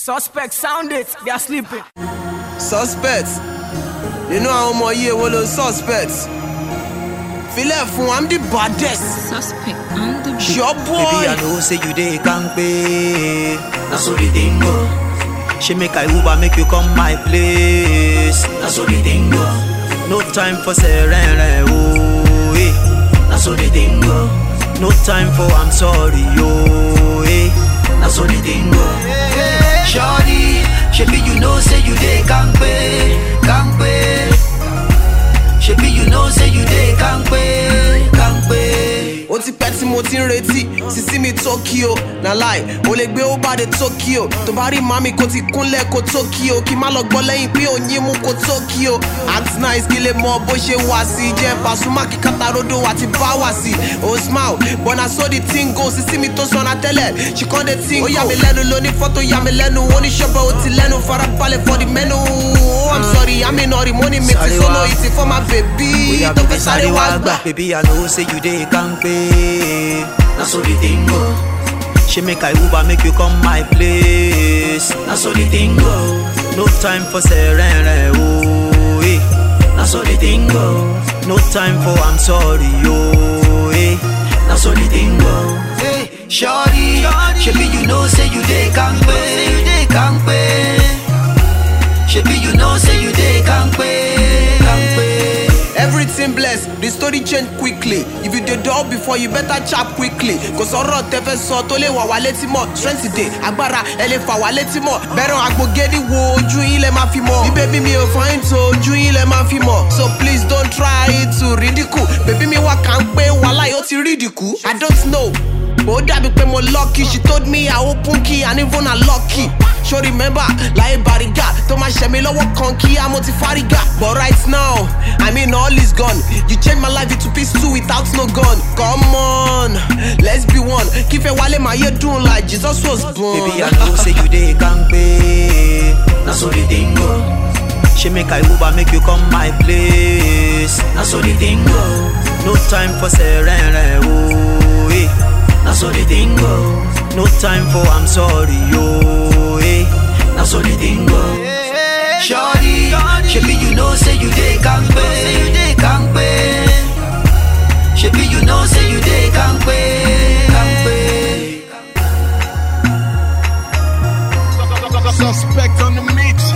Suspect sound it, they are sleeping. suspect you know àwọn ọmọ yìí èwo ló suspect filẹ̀ fún i'm the baddest Suspect on the beat. sure boy. Baby, I know say you dey kampe. Na so the thing go. She make I Uber make you come my place. Na so the thing go. No time for serene, oh eh. Na so the thing go. No time for I'm sorry, oh eh. Na so the thing go. Shorty, shebi you know say you dey kampe, kampe. Shebi you know say you dey kampe, kampe. ó ti pẹ́ tí mo ti ń retí sísí mi tokyo na láì ó lè gbé ó bá de tokyo tó bá rí mami kó ti kúnlẹ̀ kó tokyo kí má lọ gbọ́ lẹ́yìn pé òyìn mú kó tokyo act nice kí lè mọ bó ṣe wá sí jẹ́ Pasuma kí katarodo àti bá wá sí ó smile but na so the thing go sísí mi tó sọ̀nà tẹ́lẹ̀ she come dey think ó yà mí lẹ́nu lóní fọ́tò yà mí lẹ́nu oníṣọ́bẹ̀ ó ti lẹ́nu farabalẹ̀ for the menu oh i'm sorry àmì nọ̀rì mo ní mi ti Sorry, sọ́nà wa. ìtì for my baby Oya tó baby fẹ́ sáré wá gbà. Baby I know say you dey kampe Na so the thing go She make I Uber make you come my place Na so the thing go No time for serene oh eh Na so the thing go No time for I'm sorry oh eh Na so the thing go Hey shorty Shebi you know say you dey kampe You dey kampe Shebi you know say you dey kampe Kampe Everything blessed, the story change quickly. If you dey dull before, you better chap quickly. Kò sọ̀rọ̀ tẹ́fẹ́ sọ tó lè wà wá létí mọ̀. Strength dey, agbára ẹ lè fà wá létí mọ̀. Bẹ̀rẹ̀ àgbògede wo ojú yín lẹ máa fi mọ̀. Bí bébí mi ò fáyín tó ojú yín lẹ máa fi mọ̀. So please don't try to ridicule. Bébí mi wá kà ń pé wàhálà yóò ti ridicule. I don't know. Ó dàbí pé mo lucky, she told me I open key and even I lucky. Ṣo remember láyé bàrígà tó máa ṣẹ̀ mí lọ́wọ́ kan kí á mo ti fárígà. But right now, I mean all is gone. You change my life into peace too without no gun. Come on, let's be one. Kífẹ́ wálé máa yé dùn like Jesus was born. Baby, I know say you dey kampe. Na so the thing go. She make I Uber make you come my place. Na so the thing go. No time for serene, oh eh. Na so the thing go. No time for I'm sorry, oh eh. Na so the thing go. Shorty, shebi you know say you dey kampe, you dey kampe. Shebi you know say you dey kampe, kampe. Suspect on the mix.